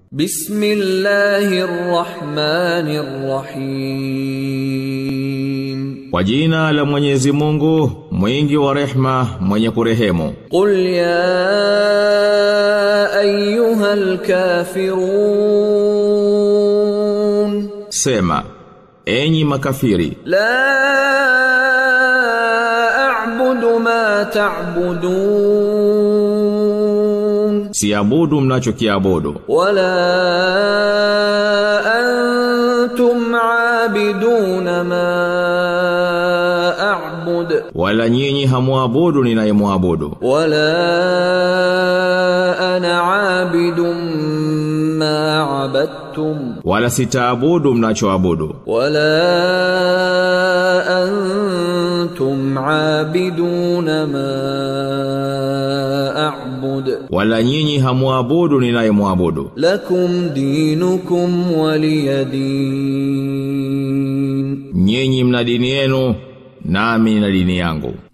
بسم الله الرحمن الرحيم Kwa jina la Mwenyezi Mungu, mwingi wa rehma, mwenye kurehemu. قل يا أيها الكافرون Sema, enyi makafiri, لا أعبد ما تعبدون siabudu mnachokiabudu, ولا أنتم عابدون ما أعبد wala nyinyi hamuabudu ninayemwabudu, ولا أنا عابد ما عبدتم wala sitaabudu mnachoabudu, ولا أنتم عابدون ما أعبد wala nyinyi hamuabudu ninayemwabudu. لكم دينكم ولي دين Nyinyi mna dini yenu, nami na dini yangu.